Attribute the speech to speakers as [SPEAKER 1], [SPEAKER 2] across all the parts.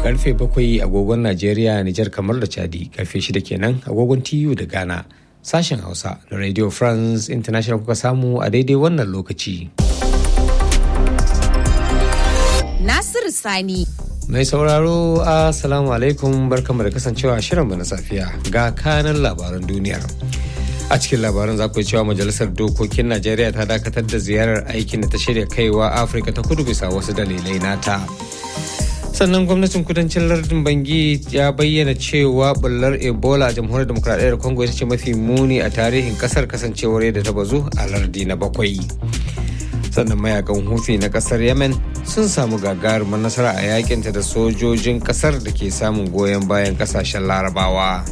[SPEAKER 1] karfe bakwai agogon Najeriya, Nijar kamar da Chadi, karfe shida kenan agogon TU da Ghana. Sashen Hausa na Radio France International kuka samu a daidai wannan lokaci.
[SPEAKER 2] Nasiru Sani.
[SPEAKER 1] Mai sauraro, Assalamu alaikum barkamu da kasancewa shirinmu na safiya ga kanan labaran duniyar. a cikin labaran za ku cewa majalisar dokokin najeriya ta dakatar da ziyarar aikin da ta shirya kaiwa afirka ta kudu bisa wasu dalilai nata sannan gwamnatin kudancin lardin bangi ya bayyana cewa bullar ebola a jamhuriyar demokradiyyar congo ita ce mafi muni a tarihin kasar kasancewar yadda ta bazu a lardi na bakwai sannan mayakan hufi na kasar yemen sun samu gagarumar nasara a yakinta da sojojin kasar da ke samun goyon bayan kasashen larabawa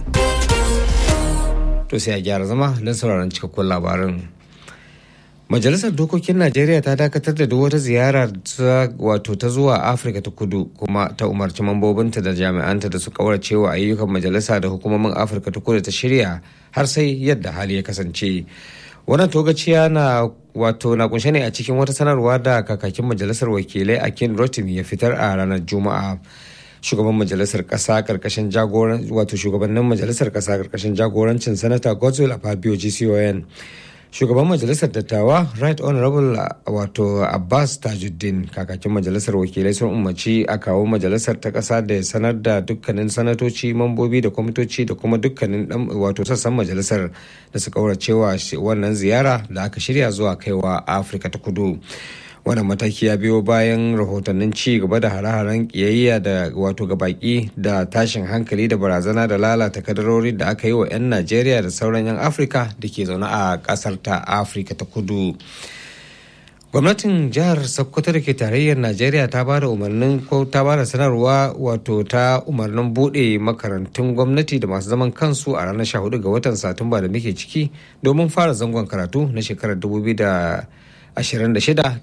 [SPEAKER 1] to sai a gyara zama don sauraron cikakkun labarin majalisar dokokin najeriya ta dakatar da duk wata ziyara wato ta zuwa afirka ta kudu kuma ta umarci mambobinta da jami'anta da su kaurace wa ayyukan majalisa da hukumomin afirka ta kudu ta shirya har sai yadda hali ya kasance wannan togaciya na wato na kunshe ne a cikin wata sanarwa da kakakin majalisar wakilai akin rotimi ya fitar a ranar juma'a shugaban majalisar kasa karkashin jagoran wato shugabannin majalisar kasa karkashin jagorancin sanata godswill fabio gcon shugaban majalisar dattawa right honorable wato abbas tajuddin kakakin majalisar wakilai sun umarci a kawo majalisar ta kasa da ya sanar da dukkanin sanatoci mambobi da kwamitoci da kuma dukkanin wato sassan majalisar da su kauracewa wannan ziyara da aka shirya zuwa kaiwa afirka ta kudu wannan mataki ya biyo bayan rahotannin ci gaba da hare-haren kiyayya da wato ga baki da tashin hankali da barazana da lalata kadarori da aka yi wa 'yan najeriya da sauran 'yan afirka da ke zaune a kasar ta afirka ta kudu gwamnatin jihar sokoto da ke tarayyar najeriya ta ba da umarnin ko ta ba da sanarwa wato ta umarnin bude makarantun gwamnati da masu zaman kansu a ranar 14 ga watan satumba da muke ciki domin fara zangon karatu na shekarar 2000 26 da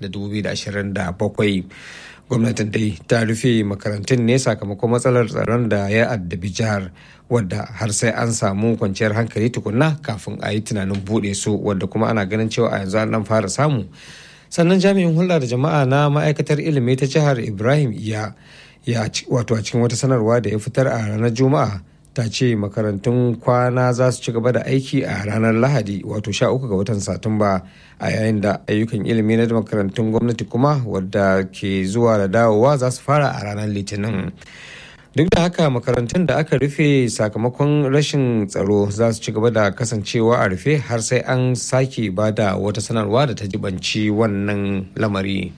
[SPEAKER 1] 2027 gwamnatin dai ta rufe makarantun ne sakamakon matsalar tsaron da ya addabi jihar wadda har sai an samu kwanciyar hankali tukunna kafin a yi tunanin buɗe su wadda kuma ana ganin cewa a yanzu an fara samu sannan jami'in hulɗa da jama'a na ma'aikatar ilimi ta jihar ibrahim iya ya wato a cikin wata sanarwa da ya fitar a ranar juma'a ta ce makarantun kwana za su ci gaba da aiki a ranar lahadi wato 13 ga watan satumba a yayin da ayyukan ilimi na makarantun gwamnati kuma wadda ke zuwa da dawowa za su fara a ranar litinin duk da haka makarantun da aka rufe sakamakon rashin tsaro za su ci gaba da kasancewa a rufe har sai an sake ba da wata sanarwa da ta jibanci wannan lamari.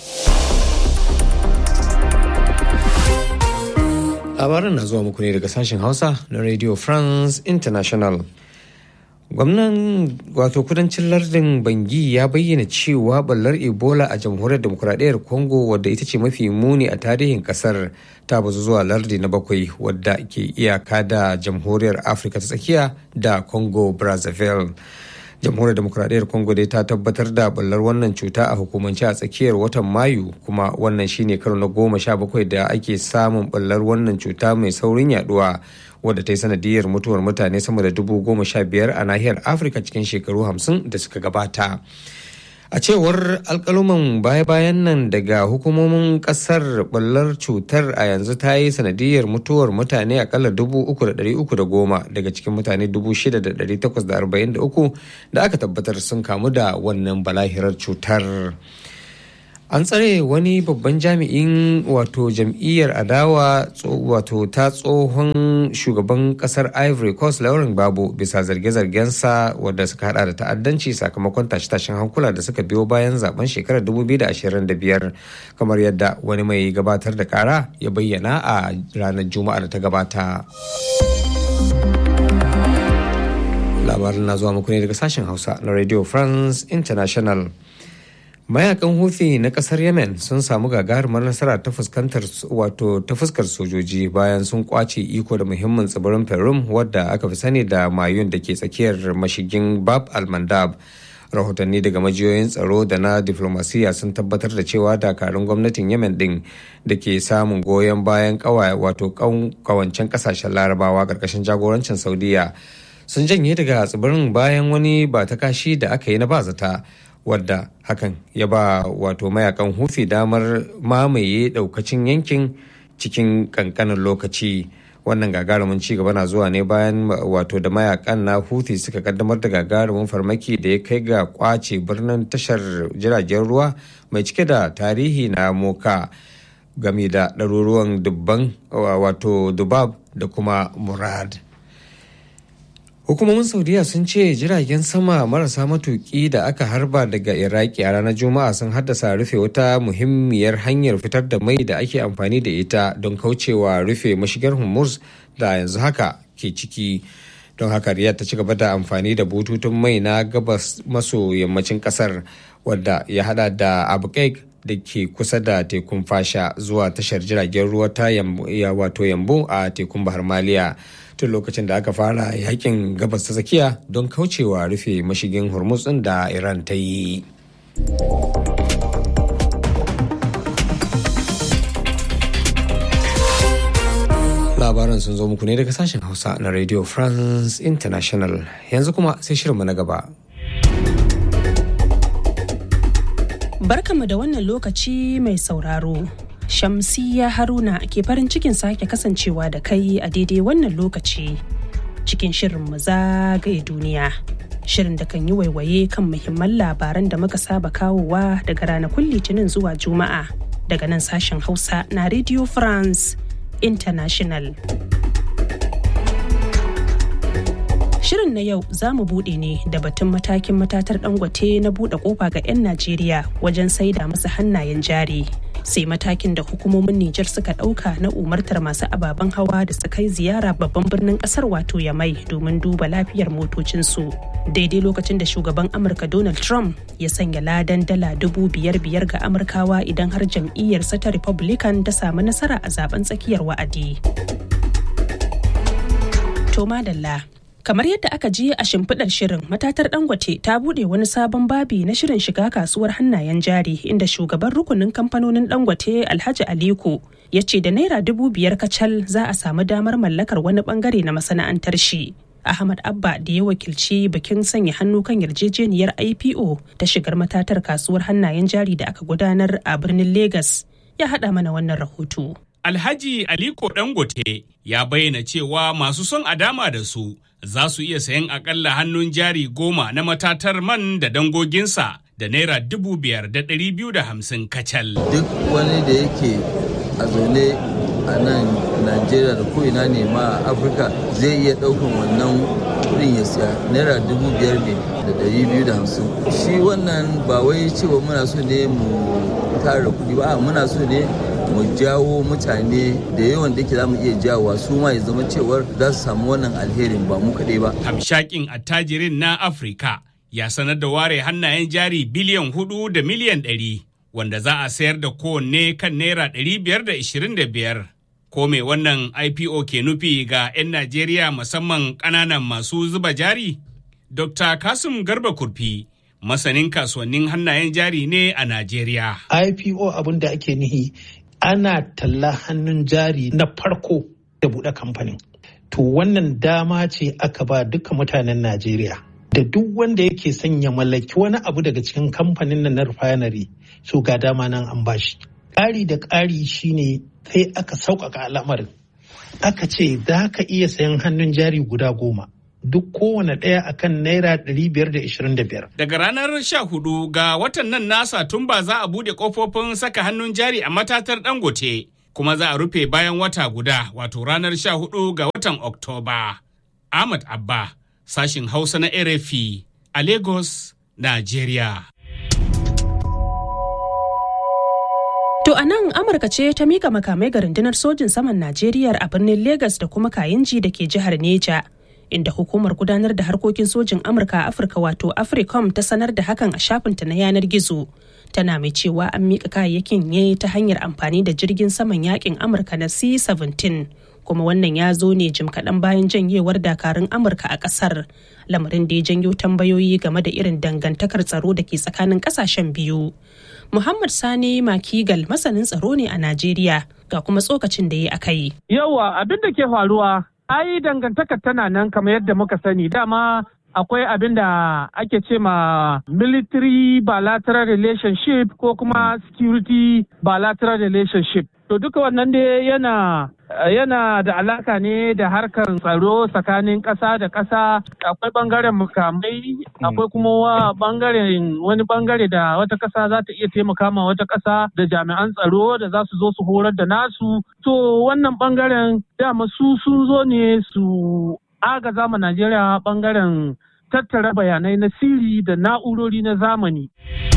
[SPEAKER 1] labaran na zuwa muku ne daga sashen hausa na radio france international gwamnan wato kudancin lardin bangi ya bayyana cewa ballar ebola a jamhuriyar demokuraɗiyyar congo wadda ita ce mafi muni a tarihin kasar ta bazu zuwa lardi na bakwai wadda ke iyaka da jamhuriyar afirka ta tsakiya da congo brazzaville jamhuriyar demokuraɗiyyar congo dai ta tabbatar da ballar wannan cuta a hukumance a tsakiyar watan mayu kuma wannan shine karo na goma sha bakwai da ake samun ballar wannan cuta mai saurin yaduwa wadda ta yi sanadiyar mutuwar mutane sama da dubu goma sha biyar a nahiyar afirka cikin shekaru hamsin da suka gabata a cewar alkaluman baya-bayan nan daga hukumomin kasar ballar cutar a yanzu ta yi sanadiyar mutuwar mutane akalla dubu uku da dari uku da goma daga cikin mutane dubu shida da dari takwas da arba'in da uku da aka tabbatar sun kamu da wannan balahirar cutar an tsare wani babban jami'in wato jam'iyyar adawa wato ta tsohon shugaban kasar ivory coast lauren babu bisa zarge-zargensa wadda suka hada da ta'addanci sakamakon tashe-tashen hankula da suka biyo bayan zaben shekarar 2025 kamar yadda wani mai gabatar da kara ya bayyana a ranar juma'a da ta gabata labarin na zuwa muku ne daga sashen hausa na radio france international mayakan huthi na kasar yemen sun samu gagarumar nasara ta fuskantar wato ta fuskar sojoji bayan sun kwace iko da muhimmin tsibirin perum wadda aka fi sani da mayun da ke tsakiyar mashigin bab al-mandab rahotanni daga majiyoyin tsaro da na diflomasiya sun tabbatar da cewa dakarun gwamnatin yemen din da ke samun goyon bayan wato kawancen kasashen larabawa karkashin jagorancin saudiya sun janye daga tsibirin bayan wani ba ta kashi da aka yi na bazata wadda hakan ya ba wato mayakan hufi damar mamaye daukacin yankin cikin kankanin lokaci wannan gagarumin ci gaba na zuwa ne bayan wato da mayakan na huthi suka kaddamar da gagarumin farmaki da ya kai ga kwace birnin tashar jiragen ruwa mai cike da tarihi na moka game da ɗaruruwan dubban wato dubab da kuma murad hukumomin saudiya sun ce jiragen sama marasa matuki da aka harba daga iraki a ranar juma'a sun haddasa rufe wata muhimmiyar hanyar fitar da mai da ake amfani da ita don kaucewa rufe mashigar hormuz da yanzu haka ke ciki don haka riyad ta ci gaba da amfani da bututun mai na gabas maso yammacin kasar wadda ya hada da abu da ke kusa da tekun fasha zuwa tashar jiragen ruwa ta wato yambu a tekun bahar maliya tun lokacin da aka fara yakin gabas ta tsakiya don kaucewa rufe mashigin hormuz din da iran ta yi labaran sun zo muku ne daga sashen hausa na radio france international yanzu kuma sai shirinmu na gaba
[SPEAKER 3] Barkanmu da wannan lokaci mai sauraro. Shamsiya Haruna ke farin cikin sake kasancewa da kai a daidai wannan lokaci cikin shirin mu zagaye duniya. Shirin da kan yi waiwaye kan muhimman labaran da muka saba kawowa daga ranakun Litinin zuwa Juma'a daga nan sashen Hausa na Radio France International. Shirin na yau za mu buɗe ne da batun matakin matatar dangote na buɗe ƙofa ga 'yan Najeriya wajen saida masa hannayen jari. Sai matakin da hukumomin Nijar suka ɗauka na umartar masu ababen hawa da su kai ziyara babban birnin ƙasar wato Yamai domin duba lafiyar motocinsu. Daidai lokacin da shugaban Amurka Donald Trump ya sanya ladan dala dubu biyar biyar ga Amurkawa idan har jam'iyyarsa ta Republican ta samu nasara a zaben tsakiyar wa'adi. To madalla. kamar yadda aka ji a shimfiɗar shirin matatar dangote ta buɗe wani sabon babi na shirin shiga kasuwar hannayen jari inda shugaban rukunin kamfanonin dangote alhaji aliko ya ce da naira dubu biyar kacal za a samu damar mallakar wani bangare na masana'antar shi ahmad abba da ya wakilci bikin sanya hannu kan yarjejeniyar ipo ta shigar matatar kasuwar hannayen jari da aka gudanar a birnin Legas, ya haɗa mana wannan rahoto
[SPEAKER 4] Alhaji Aliko Dangote ya bayyana cewa masu son a dama da su za su iya sayan akalla hannun jari goma na matatar man da dangoginsa da naira dubu biyar da ɗari biyu da hamsin kacal.
[SPEAKER 5] Duk wani da yake a zaune a nan Najeriya da ko'ina ne ma a Afirka zai iya ɗaukan wannan kuɗin ya siya naira dubu biyar ne da ɗari biyu da hamsin. Shi wannan ba wai cewa muna so ne mu tara kuɗi ba muna so ne mu jawo mutane da yawan da ke za mu iya jawowa su ma ya zama cewar za su samu wannan alherin ba mu kaɗai ba.
[SPEAKER 4] Hamshakin attajirin na Afirka ya sanar da ware hannayen jari biliyan hudu da miliyan ɗari wanda za a sayar da kowanne kan naira ɗari biyar da ishirin da biyar. Ko me wannan IPO ke nufi ga 'yan Najeriya musamman ƙananan masu zuba jari? Dr. Kasim Garba Kurfi masanin kasuwannin hannayen jari ne a Najeriya.
[SPEAKER 6] IPO abin da ake nihi ana talla hannun jari na farko da buɗe kamfanin. To wannan dama ce aka ba duka mutanen Najeriya. Da duk wanda yake son ya mallaki wani abu daga cikin kamfanin nan na refinery so ga dama nan an bashi. Ƙari da ƙari shine sai aka sauƙaƙa al'amarin. Aka ce za ka iya sayan hannun jari guda goma. duk kowane ɗaya akan naira 525.
[SPEAKER 4] Daga ranar 14 ga watan nan nasa tun ba za a bude kofofin saka hannun jari a matatar dangote kuma za a rufe bayan wata guda wato ranar 14 ga watan Oktoba. Ahmad Abba, sashin Hausa na RFI a Lagos, Nigeria.
[SPEAKER 3] To a nan Amurka ce ta mika makamai ga rundunar sojin saman Najeriya a birnin Legas da kuma Kayinji da ke jihar Neja. inda hukumar gudanar da harkokin sojin amurka a afirka wato africom ta sanar da hakan a shafinta na yanar gizo tana mai cewa an miƙa kayayyakin ne ta hanyar amfani da jirgin saman yakin amurka na c-17 kuma wannan ya zo ne jim kaɗan bayan janyewar dakarun amurka a ƙasar lamarin da ya janyo tambayoyi game da irin dangantakar tsaro da ke tsakanin ƙasashen biyu muhammad sani makigal masanin tsaro ne a najeriya ga kuma tsokacin da ya akai
[SPEAKER 7] yawa abin da ke faruwa ai dangantakar tana nan kamar yadda muka sani dama akwai abin da ake ce ma military bilateral relationship ko kuma security bilateral relationship. To duka wannan dai yana yana da alaka ne da harkar tsaro tsakanin ƙasa da ƙasa akwai bangaren mukamai akwai kuma bangaren wani bangare da wata ƙasa za ta iya taimaka ma wata ƙasa da jami'an tsaro da za su zo su horar da nasu to wannan bangaren dama su sun zo ne su agaza ma najeriya bangaren tattara bayanai na sirri da na'urori na zamani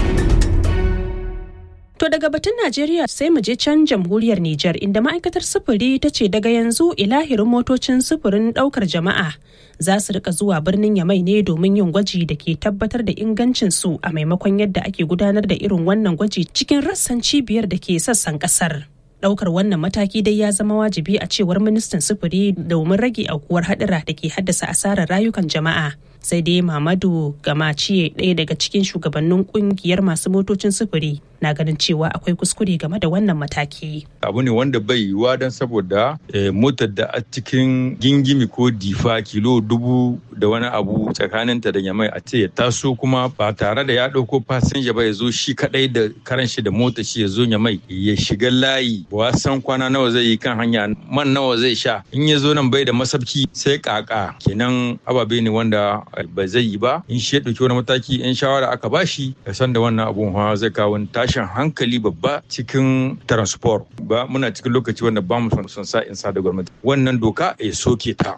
[SPEAKER 3] To daga batun Najeriya sai mu je can jamhuriyar Nijar inda ma'aikatar sufuri ta ce daga yanzu ilahirin motocin sufurin daukar jama'a za su rika zuwa birnin Yamai ne domin yin gwaji da ke tabbatar da ingancin su a maimakon yadda ake gudanar da irin wannan gwaji cikin rassan cibiyar da ke sassan kasar. Daukar wannan mataki dai ya zama wajibi a cewar ministan sufuri domin rage aukuwar hadura da ke haddasa asarar rayukan jama'a. sai dai mamadu gamaciye ɗaya daga cikin shugabannin kungiyar masu motocin sufuri na ganin cewa akwai kuskure game da wannan mataki
[SPEAKER 8] abu ne wanda bai yiwuwa don saboda motar da a cikin gingimi ko difa kilo dubu da wani abu tsakaninta da yamai a ce ya taso kuma ba tare da ya ɗauko fasinja ba ya zo shi kaɗai da karan shi da mota shi ya zo yamai ya shiga layi ba san kwana nawa zai yi kan hanya man nawa zai sha in ya zo nan bai da masabki sai kaka kenan ababe ne wanda ba zai yi ba in shi ya ɗauki wani mataki in shawara aka bashi ya san da wannan abun hawa zai kawo tashin hankali babba cikin transport ba muna cikin lokaci wanda ba mu son sa in sa da gwamnati wannan doka ya soke ta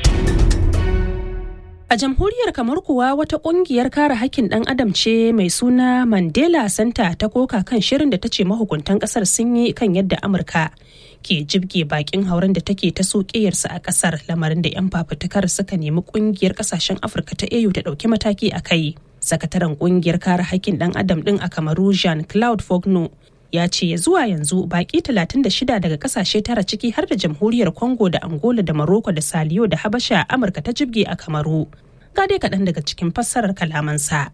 [SPEAKER 3] A jamhuriyar kamar kuwa wata kungiyar kare hakkin ɗan adam ce mai suna Mandela Center ta koka kan shirin da ta ce mahukuntan ƙasar sun yi kan yadda Amurka ke jibge bakin hauren da take ta sokeyarsa a ƙasar lamarin da 'yan fafutukar suka nemi kungiyar ƙasashen Afirka ta AU ta ɗauki mataki a kai. Sakataren kungiyar kare hakkin ɗan adam ɗin a Kamaru Jean Claude Fogno ya ce zuwa yanzu baki 36 daga kasashe tara ciki har da jamhuriyar congo da angola da morocco da saliyo da habasha amurka ta jibge a kamaru ga dai kaɗan daga cikin fassarar kalamansa.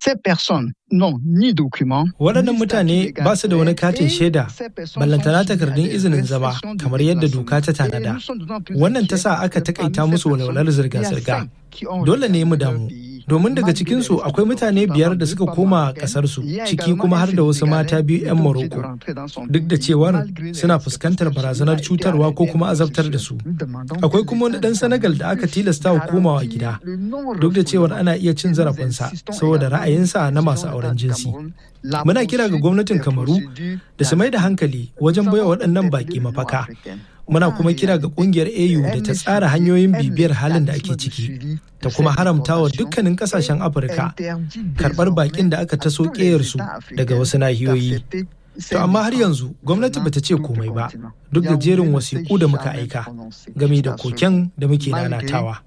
[SPEAKER 9] Waɗannan mutane ba su da wani katin shaida, ballantana takardun izinin zama kamar yadda doka ta tanada. Wannan ta sa aka takaita musu walwalar zirga-zirga. Dole ne mu damu. Domin daga cikinsu akwai mutane biyar da suka koma ƙasarsu, ciki kuma har da wasu mata biyu 'yan Morocco. Duk da cewar suna fuskantar barazanar cutarwa ko kuma azabtar da su. Akwai kuma wani ɗan Senegal da aka tilasta wa komawa gida. Duk da cewar ana iya cin zarafinsa saboda ra'ayinsa na masu auren jinsi. Muna kira ga gwamnatin Kamaru da su mai da hankali wajen baiwa waɗannan baƙi mafaka. Muna kuma kira ga ƙungiyar AU da ta tsara hanyoyin bibiyar halin da ake ciki, ta kuma haramta wa dukkanin ƙasashen Afirka karɓar baƙin da aka taso ƙeyarsu daga wasu nahiyoyi. To amma har yanzu gwamnati bata ce komai ba duk da jerin wasiƙu da muka aika game da koken da muke nanatawa.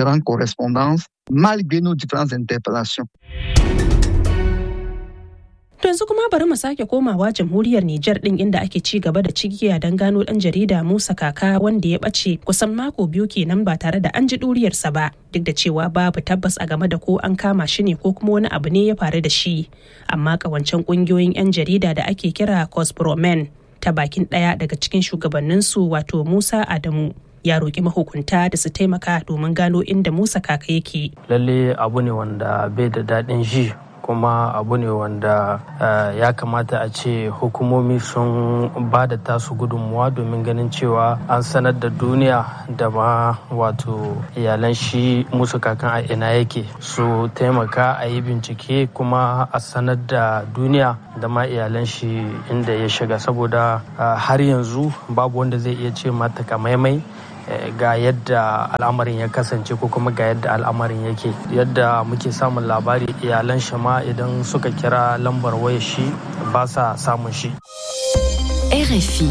[SPEAKER 3] To yanzu kuma bari mu sake komawa jamhuriyar Nijar din inda ake ci gaba da cigiya don gano dan jarida Musa Kaka wanda ya bace kusan mako biyu kenan ba tare da an ji duriyarsa ba duk da cewa babu tabbas a game da ko an kama shi ne ko kuma wani abu ne ya faru da shi amma kawancen kungiyoyin 'yan jarida da ake kira Cospromen ta bakin ɗaya daga cikin shugabanninsu wato Musa Adamu ya roƙi mahukunta da su taimaka domin gano inda Musa Kaka yake.
[SPEAKER 10] Lalle abu ne wanda bai da daɗin ji kuma abu ne wanda ya kamata a ce hukumomi sun ba da tasu gudunmuwa domin ganin cewa an sanar da duniya da ma wato iyalan shi musu kakan a ina yake su taimaka a yi bincike kuma a sanar da duniya da ma iyalan shi inda ya shiga saboda har yanzu babu wanda zai iya ce mata kamaimai ga yadda al'amarin ya kasance ko kuma ga yadda al'amarin yake yadda muke samun labari iyalan shi ma idan suka kira lambar waya shi ba sa samun shi
[SPEAKER 2] RFI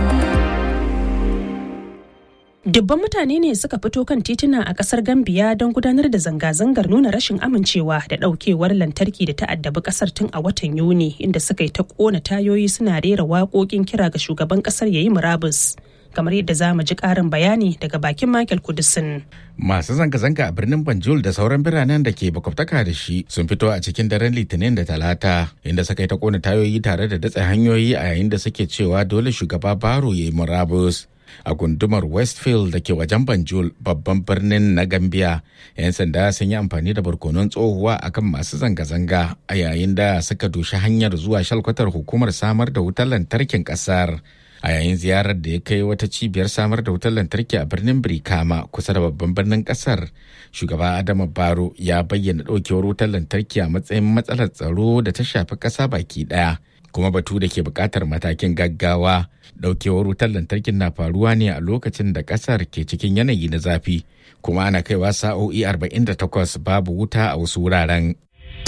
[SPEAKER 3] Dubban mutane ne suka fito kan tituna a kasar Gambiya don gudanar da zanga-zangar nuna rashin amincewa da daukewar lantarki da ta'addabi kasar tun a watan Yuni inda suka yi ta kona tayoyi suna rera waƙoƙin kira ga shugaban kasar yayi murabus. kamar yadda za mu ji ƙarin bayani daga bakin Michael Kudisin.
[SPEAKER 11] Masu zanga-zanga a birnin Banjul da sauran biranen da ke bakwabtaka da shi sun fito a cikin daren Litinin da Talata inda suka yi ta kona tayoyi tare da datse hanyoyi a yayin da suke cewa dole shugaba Baro ya yi murabus. a gundumar westfield da ke wajen banjul babban birnin na gambia 'yan sanda sun yi amfani da barkonon tsohuwa akan masu zanga-zanga a yayin da suka doshi hanyar zuwa shalkwatar hukumar samar da wutar lantarkin kasar a yayin ziyarar da ya kai wata cibiyar samar da wutar lantarki a birnin birkama kusa da babban birnin kasar shugaba adama baro ya bayyana ɗaukewar wutar lantarki a matsayin matsalar tsaro da ta shafi ƙasa baki ɗaya kuma batu da ke buƙatar matakin gaggawa ɗaukewar wutar lantarkin na faruwa ne a lokacin da ƙasar ke cikin yanayi na zafi kuma ana kaiwa sa'o'i 48 babu wuta a wasu wuraren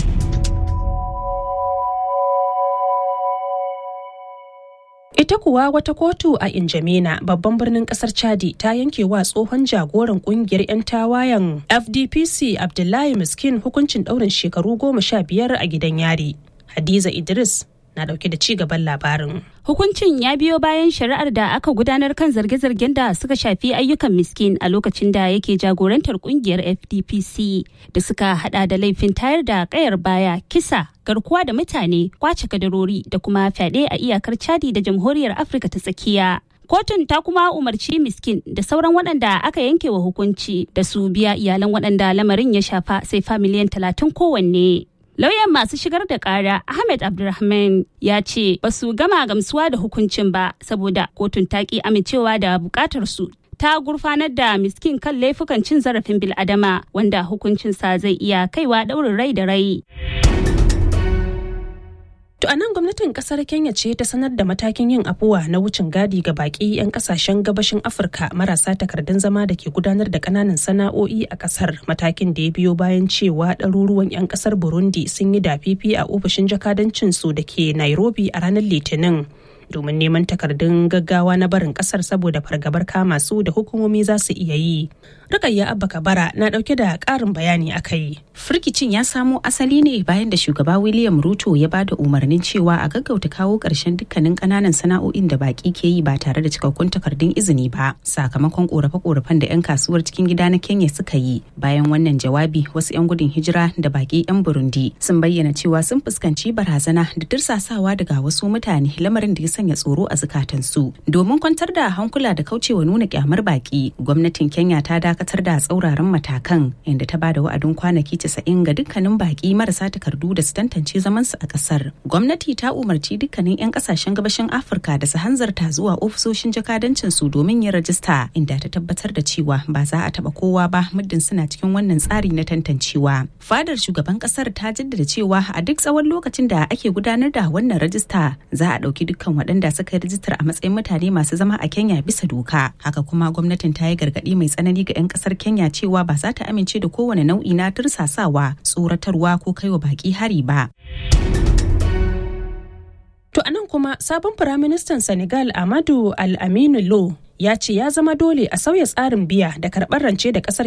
[SPEAKER 3] Ita kuwa wata kotu a Injamena babban birnin kasar Chadi ta yanke wa tsohon jagoran kungiyar 'yan tawayen FDPC Abdullahi Miskin hukuncin ɗaurin shekaru goma sha biyar a gidan yari. Hadiza Idris na dauke da ci gaban labarin.
[SPEAKER 12] Hukuncin ya biyo bayan shari'ar da aka gudanar kan zarge-zargen da suka shafi ayyukan miskin a lokacin da yake jagorantar kungiyar FDPC da suka hada da laifin tayar da kayar baya, kisa, garkuwa da mutane, kwace kadarori da kuma fyaɗe a iyakar Chadi da Jamhuriyar Afirka ta tsakiya. Kotun ta kuma umarci miskin da sauran waɗanda aka yanke wa hukunci da su biya iyalan waɗanda lamarin ya shafa sai fa miliyan talatin kowanne. Lauyan masu shigar da kara Ahmed Abdulrahman ya ce ba su gama gamsuwa da hukuncin ba saboda kotun ta ki amincewa da bukatar su ta gurfanar da miskin kan laifukan cin zarafin bil'adama wanda hukuncinsa zai iya kaiwa daurin rai da rai.
[SPEAKER 3] To a nan gwamnatin kasar Kenya ce ta sanar da matakin yin afuwa na wucin gadi ga baki 'yan kasashen gabashin Afirka marasa takardun zama da ke gudanar da kananan sana'o'i a kasar matakin da ya biyo bayan cewa ɗaruruwan 'yan kasar Burundi sun yi dafifi a ofishin jakadancin su da ke Nairobi a ranar Litinin. domin neman takardun gaggawa na barin kasar saboda fargabar kama su da hukumomi za su iya yi. Rukayya Abba Kabara na dauke da karin bayani a kai.
[SPEAKER 13] Firkicin ya samo asali ne bayan da shugaba William Ruto ya bada umarnin cewa a gaggauta kawo ƙarshen dukkanin ƙananan sana'o'in da baki ke yi ba tare da cikakkun takardun izini ba sakamakon ƙorafe-ƙorafen da 'yan kasuwar cikin gida na Kenya suka yi. Bayan wannan jawabi wasu 'yan gudun hijira da baki 'yan Burundi sun bayyana cewa sun fuskanci barazana da dirsasawa daga wasu mutane lamarin da ya sanya tsoro a zukatansu. Domin kwantar da hankula da kaucewa nuna kyamar baki, gwamnatin Kenya ta dakatar da tsauraran matakan inda ta bada wa'adin kwanaki 90 ga dukkanin baki marasa takardu da su tantance zamansu a kasar. Gwamnati ta umarci dukkanin 'yan kasashen gabashin Afirka da su hanzarta zuwa ofisoshin jakadancin su domin yin rajista inda ta tabbatar da cewa ba za a taba kowa ba muddin suna cikin wannan tsari na tantancewa. Fadar shugaban kasar ta jaddada cewa a duk tsawon lokacin da ake gudanar da wannan rajista za a ɗauki dukkan waɗanda suka yi rajistar a matsayin mutane masu zama a Kenya bisa doka. Haka kuma gwamnatin ta yi gargaɗi mai tsanani ga 'yan ƙasar Kenya cewa ba za ta amince da kowane nau'i na tursasawa, tsoratarwa ko kaiwa baƙi hari ba.
[SPEAKER 3] To anan kuma sabon firaministan Senegal Amadu Al-Aminu Lo ya ce ya zama dole a sauya tsarin biya da karɓar rance da ƙasar